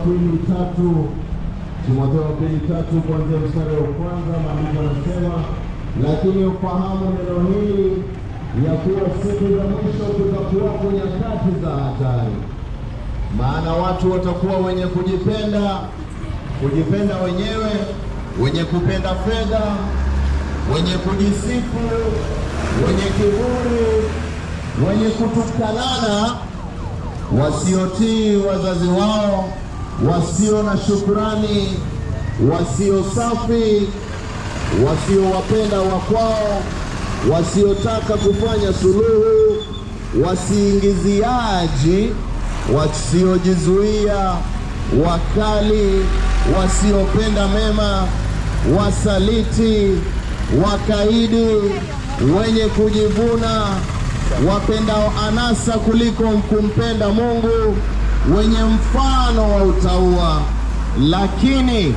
pili tatu Timotheo wa pili tatu kuanzia mstari wa kwanza, maandiko yanasema lakini ufahamu neno hili ya kuwa siku za mwisho kutakuwako nyakati za hatari, maana watu watakuwa wenye kujipenda, kujipenda wenyewe, wenye kupenda fedha, wenye kujisifu, wenye kiburi, wenye kutukanana, wasiotii wazazi wao, wasio na shukrani, wasio safi, wasiowapenda wakwao, wasiotaka kufanya suluhu, wasiingiziaji, wasiojizuia, wakali, wasiopenda mema, wasaliti, wakaidi, wenye kujivuna, wapendao anasa kuliko kumpenda Mungu, wenye mfano wa utauwa, lakini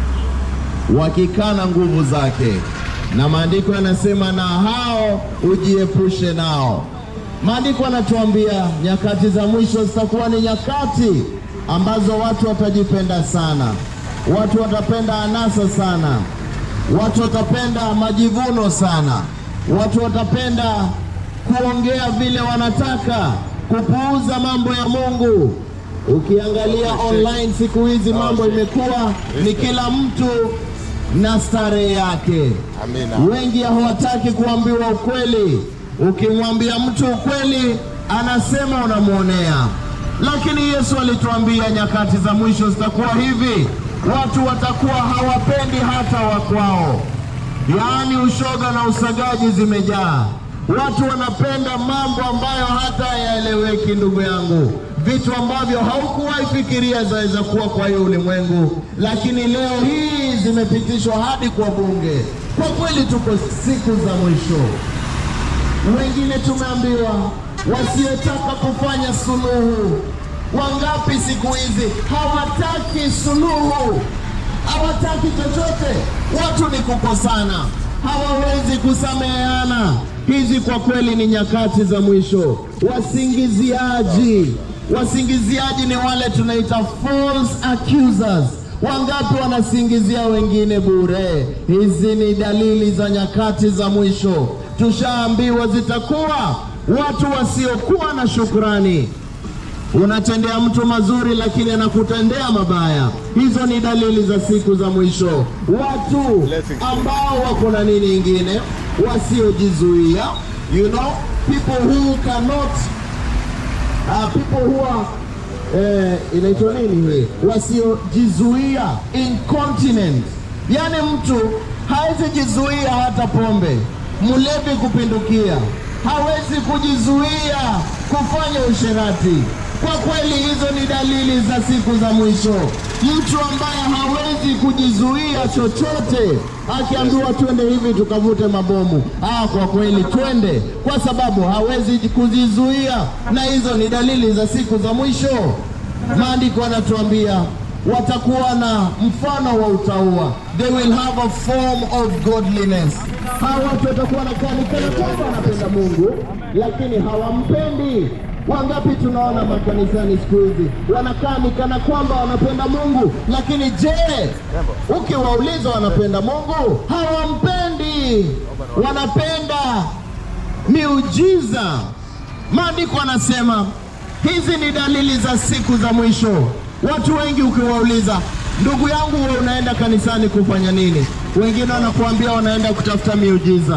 wakikana nguvu zake. Na maandiko yanasema na hao ujiepushe nao. Maandiko yanatuambia nyakati za mwisho zitakuwa ni nyakati ambazo watu watajipenda sana, watu watapenda anasa sana, watu watapenda majivuno sana, watu watapenda kuongea vile wanataka, kupuuza mambo ya Mungu. Ukiangalia online siku hizi mambo imekuwa ni kila mtu na starehe yake. Amina. Wengi hawataki kuambiwa ukweli. Ukimwambia mtu ukweli, anasema unamwonea. Lakini Yesu alituambia nyakati za mwisho zitakuwa hivi, watu watakuwa hawapendi hata wakwao, yaani ushoga na usagaji zimejaa. Watu wanapenda mambo ambayo hata hayaeleweki, ndugu yangu, vitu ambavyo haukuwahi fikiria zaweza kuwa kwa hiyo ulimwengu, lakini leo hii zimepitishwa hadi kwa bunge. Kwa kweli tuko siku za mwisho. Wengine tumeambiwa wasiotaka kufanya suluhu. Wangapi siku hizi hawataki suluhu, hawataki chochote. Watu ni kukosana, hawawezi kusameheana. Hizi kwa kweli ni nyakati za mwisho. Wasingiziaji, wasingiziaji ni wale tunaita false accusers. Wangapi wanasingizia wengine bure? Hizi ni dalili za nyakati za mwisho. Tushaambiwa zitakuwa watu wasiokuwa na shukrani. Unatendea mtu mazuri lakini anakutendea mabaya. Hizo ni dalili za siku za mwisho. Watu ambao wako na nini ingine, wasiojizuia, you know, people who cannot uh, people who are eh, inaitwa nini hii, wasiojizuia, incontinent, yaani mtu hawezi jizuia hata pombe, mlevi kupindukia, hawezi kujizuia kufanya usherati. Kwa kweli hizo ni dalili za siku za mwisho. Mtu ambaye hawezi kujizuia chochote, akiambiwa twende hivi tukavute mabomu, ah, kwa kweli twende, kwa sababu hawezi kujizuia, na hizo ni dalili za siku za mwisho. Maandiko yanatuambia watakuwa na mfano wa utauwa, they will have a form of godliness. Hawa watu watakuwa na kani kana kwamba wanapenda Mungu, lakini hawampendi. Wangapi tunaona makanisani siku hizi wanakaa ni kana kwamba wanapenda Mungu, lakini je, ukiwauliza wanapenda Mungu? Hawampendi, wanapenda miujiza. Maandiko anasema hizi ni dalili za siku za mwisho. Watu wengi ukiwauliza, ndugu yangu, wewe unaenda kanisani kufanya nini? Wengine wanakuambia wanaenda kutafuta miujiza,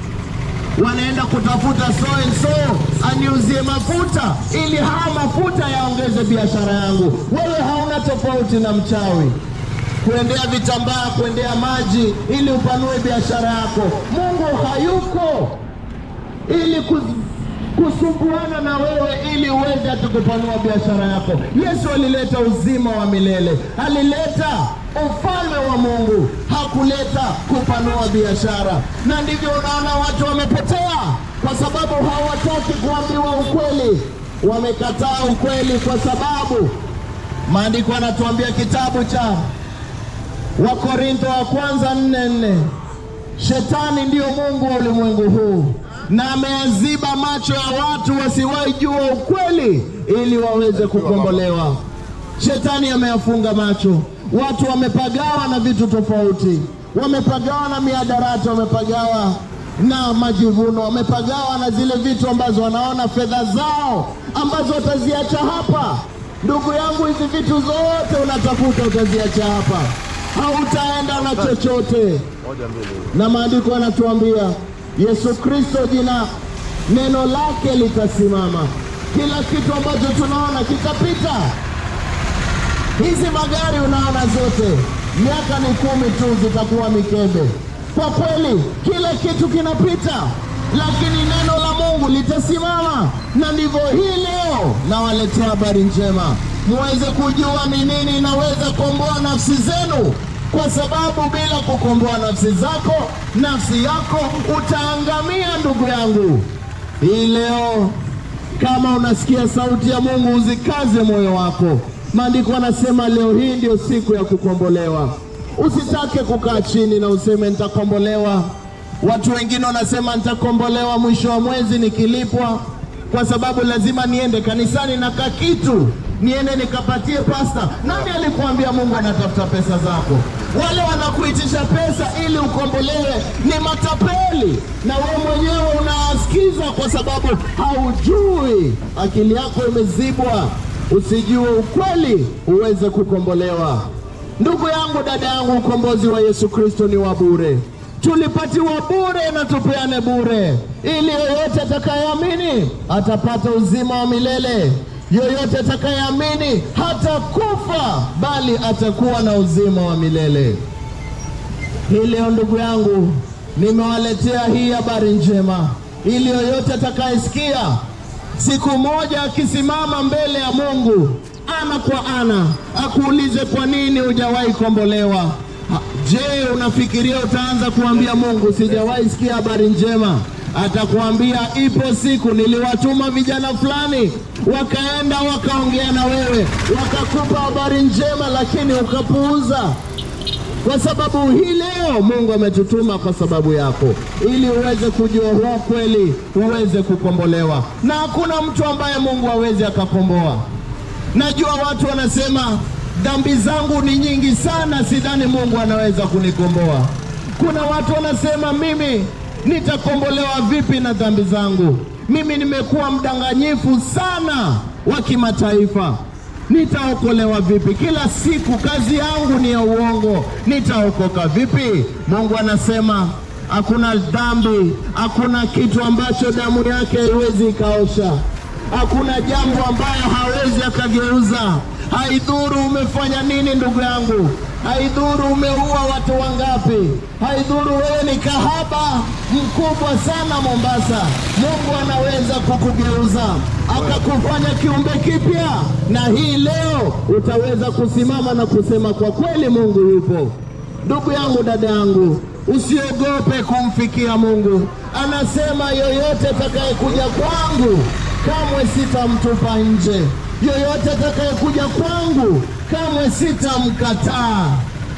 wanaenda kutafuta so and so aniuzie mafuta ili haya mafuta yaongeze biashara yangu. Wewe hauna tofauti na mchawi kuendea vitambaa, kuendea maji ili upanue biashara yako. Mungu hayuko ili kuz- kusumbuana na wewe ili uweze hata kupanua biashara yako. Yesu alileta uzima wa milele, alileta ufalme wa Mungu, hakuleta kupanua biashara. Na ndivyo unaona watu wamepotea, kwa sababu hawataki kuambiwa ukweli. Wamekataa ukweli kwa sababu maandiko yanatuambia kitabu cha Wakorintho wa kwanza nne nne Shetani ndiyo mungu wa ulimwengu huu na ameyaziba macho ya watu wasiwahi jua ukweli ili waweze kukombolewa. Shetani ameyafunga macho, watu wamepagawa na vitu tofauti, wamepagawa na miadarati, wamepagawa na majivuno, wamepagawa na zile vitu ambazo wanaona fedha zao ambazo wataziacha hapa. Ndugu yangu, hizi vitu zote unatafuta utaziacha hapa, hautaenda na chochote. Na maandiko yanatuambia Yesu Kristo, jina neno lake litasimama. Kila kitu ambacho tunaona kitapita. Hizi magari unaona zote, miaka ni kumi tu zitakuwa mikebe. Kwa kweli, kila kitu kinapita, lakini neno la Mungu litasimama. Na ndivyo hii leo nawaletea habari njema, muweze kujua ni nini inaweza kuomboa nafsi zenu, kwa sababu bila kukomboa nafsi zako, nafsi yako utaangamia. Ndugu yangu, hii leo kama unasikia sauti ya Mungu, uzikaze moyo wako. Maandiko anasema leo hii ndio siku ya kukombolewa. Usitake kukaa chini na useme nitakombolewa. Watu wengine wanasema nitakombolewa mwisho wa mwezi nikilipwa, kwa sababu lazima niende kanisani na kakitu niende nikapatie pasta. Nani alikuambia Mungu anatafuta pesa zako? Wale wanakuitisha pesa ili ukombolewe ni matapeli, na wewe mwenyewe unawasikiza kwa sababu haujui, akili yako imezibwa, usijue ukweli uweze kukombolewa. Ndugu yangu, dada yangu, ukombozi wa Yesu Kristo ni wa bure. Tulipatiwa bure na tupeane bure, ili yoyote atakayeamini atapata uzima wa milele. Yoyote atakayeamini hata kufa, bali atakuwa na uzima wa milele. Hii leo ndugu yangu, nimewaletea hii habari njema, ili yoyote atakayesikia siku moja akisimama mbele ya Mungu ana kwa ana, akuulize kwa nini hujawahi kombolewa. Ha, Je, unafikiria utaanza kuambia Mungu sijawahi sikia habari njema? Atakuambia ipo siku niliwatuma vijana fulani wakaenda wakaongea na wewe wakakupa habari njema, lakini ukapuuza kwa sababu hii leo Mungu ametutuma kwa sababu yako, ili uweze kujua huo kweli, uweze kukombolewa. Na hakuna mtu ambaye Mungu hawezi akakomboa. Najua watu wanasema dhambi zangu ni nyingi sana, sidhani Mungu anaweza kunikomboa. Kuna watu wanasema mimi nitakombolewa vipi na dhambi zangu? Mimi nimekuwa mdanganyifu sana wa kimataifa nitaokolewa vipi? Kila siku kazi yangu ni ya uongo, nitaokoka vipi? Mungu anasema hakuna dhambi, hakuna kitu ambacho damu yake haiwezi ikaosha, hakuna jambo ambayo hawezi akageuza. Haidhuru umefanya nini, ndugu yangu, haidhuru umeua watu wangapi, haidhuru wewe ni kahaba mkubwa sana Mombasa, Mungu anaweza kukugeuza akakufanya kiumbe kipya, na hii leo utaweza kusimama na kusema kwa kweli Mungu yupo. Ndugu yangu, dada yangu, usiogope kumfikia Mungu. Anasema yoyote atakayekuja kwangu kamwe sitamtupa nje, yoyote atakayekuja kwangu kamwe sitamkataa.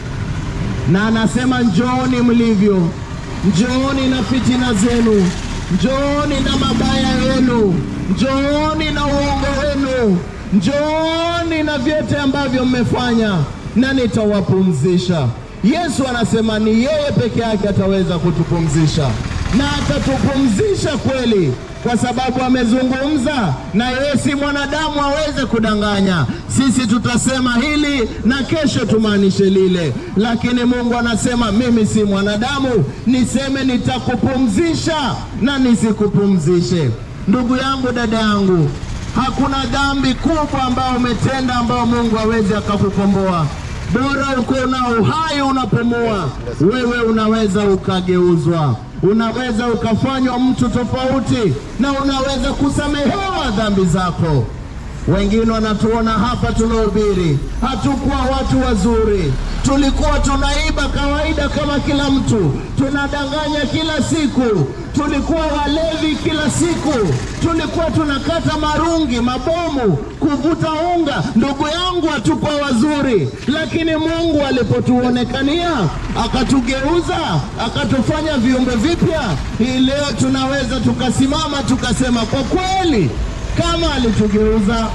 Na anasema njooni mlivyo, njooni na fitina zenu, njooni na mabaya yenu, njooni na uongo wenu, njooni na vyote ambavyo mmefanya, na nitawapumzisha. Yesu anasema ni yeye peke yake ataweza kutupumzisha, na atatupumzisha kweli, kwa sababu amezungumza na yeye, si mwanadamu aweze kudanganya. Sisi tutasema hili na kesho tumaanishe lile, lakini Mungu anasema mimi si mwanadamu niseme nitakupumzisha na nisikupumzishe. Ndugu yangu, dada yangu, hakuna dhambi kubwa ambayo umetenda ambayo Mungu hawezi akakukomboa. Bora uko na uhai unapumua, wewe unaweza ukageuzwa, unaweza ukafanywa mtu tofauti, na unaweza kusamehewa dhambi zako. Wengine wanatuona hapa tunahubiri, hatukuwa watu wazuri, tulikuwa tunaiba kawaida kama kila mtu, tunadanganya kila siku, tulikuwa walevi kila siku, tulikuwa tunakata marungi, mabomu, kuvuta unga. Ndugu yangu, hatukuwa wazuri, lakini Mungu alipotuonekania akatugeuza, akatufanya viumbe vipya. Hii leo tunaweza tukasimama tukasema kwa kweli kama alitugeuza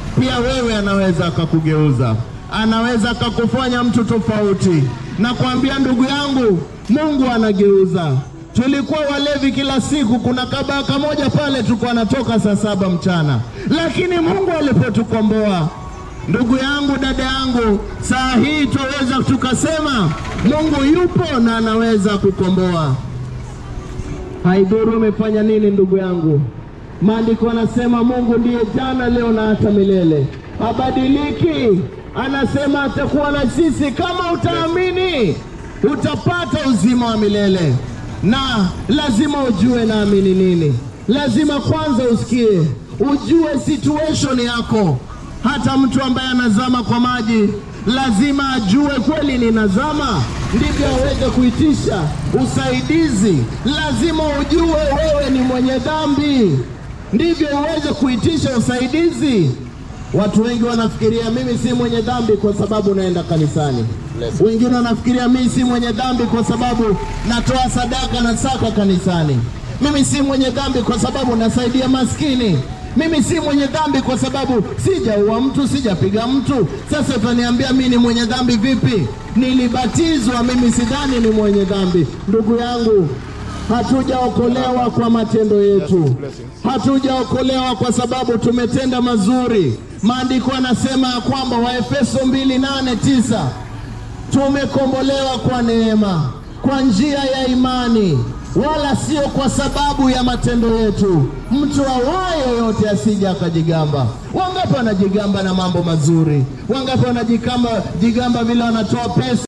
pia wewe anaweza akakugeuza, anaweza akakufanya mtu tofauti. Na kuambia ndugu yangu, Mungu anageuza. Tulikuwa walevi kila siku, kuna kabaka moja pale tulikuwa anatoka saa saba mchana, lakini Mungu alipotukomboa Ndugu yangu, dada yangu, saa hii twaweza tukasema Mungu yupo na anaweza kukomboa. Haidhuru umefanya nini, ndugu yangu. Maandiko anasema Mungu ndiye jana, leo na hata milele, habadiliki. Anasema atakuwa na sisi. Kama utaamini, utapata uzima wa milele, na lazima ujue naamini nini. Lazima kwanza usikie, ujue situation yako hata mtu ambaye anazama kwa maji lazima ajue kweli ninazama, ndivyo aweze kuitisha usaidizi. Lazima ujue wewe ni mwenye dhambi, ndivyo uweze kuitisha usaidizi. Watu wengi wanafikiria mimi si mwenye dhambi kwa sababu naenda kanisani. Wengine wanafikiria mimi si mwenye dhambi kwa sababu natoa sadaka na saka kanisani. Mimi si mwenye dhambi kwa sababu nasaidia maskini mimi si mwenye dhambi kwa sababu sijaua mtu, sijapiga mtu. Sasa utaniambia mimi ni mwenye dhambi vipi? Nilibatizwa, mimi sidhani ni mwenye dhambi. Ndugu yangu, hatujaokolewa kwa matendo yetu, hatujaokolewa kwa sababu tumetenda mazuri. Maandiko yanasema ya kwamba Waefeso mbili nane tisa tumekombolewa kwa neema kwa njia ya imani wala sio kwa sababu ya matendo yetu. Mtu awaye yoyote asije akajigamba. Wangapi wanajigamba na mambo mazuri? Wangapi wanajigamba jigamba vile wanatoa pesa